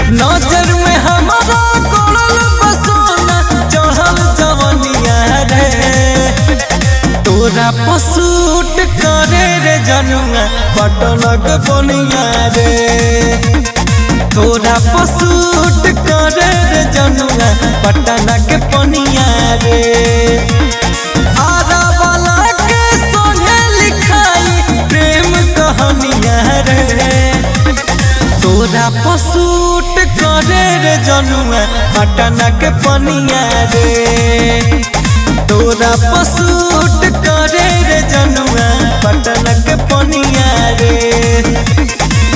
नजर में हमारा गोड़ल बसोना चढ़ल जवनिया रे तोरा पसूट करे रे जनुआ पटनक बनिया रे तोरा पसूट करे रे जनुआ पटनक बनिया रे आरा वाला के सोहे लिखाई प्रेम कहानिया रे तोरा पसूट करे रे जनुआ पटना के पनिया रे तोरा पसूट करे रे जनुआ पटना के पनिया रे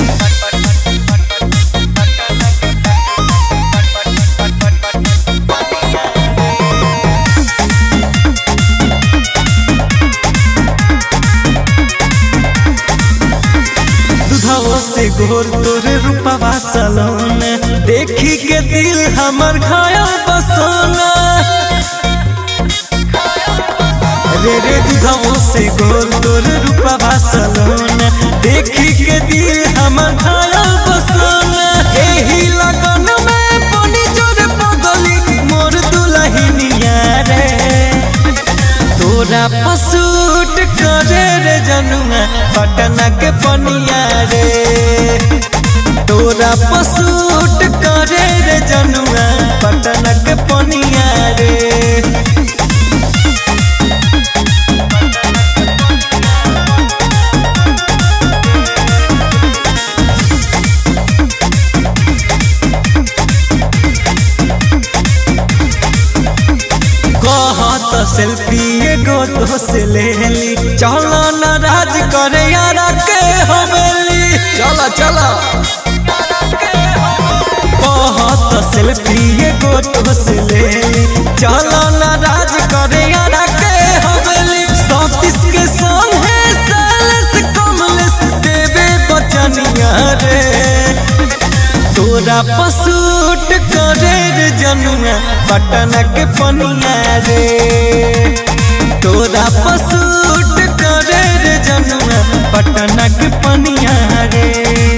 दुधाओ से घोर तोरे रूपवा सलोन देखी के दिल हमर घायल बसोना रे रे दुधाओ से घोर तोरे रूपवा सलोन देखी के दिल हमर घायल बसोना एही लगन में बनी जोर पगली मोर दुलहिनिया रे तोरा पसूट करे रे जनुआ पटना के पनिया रे तोरा पसूट करे रे जनुआ पटना के पनिया रे कहत सेल्फी एगो तो से ले ली चलो न राज करे यारा के हवेली चला चला कहत सेल्फी एगो तो से ले ली चलो न राज करे यारा के हवेली सतीश के संग है सालस कमलेश देवे बचनिया रे तोरा पसूट करे रे जनुआ पटना के पनिया रे तोरा पसूट करे रे जनुआ पटना के पनिया रे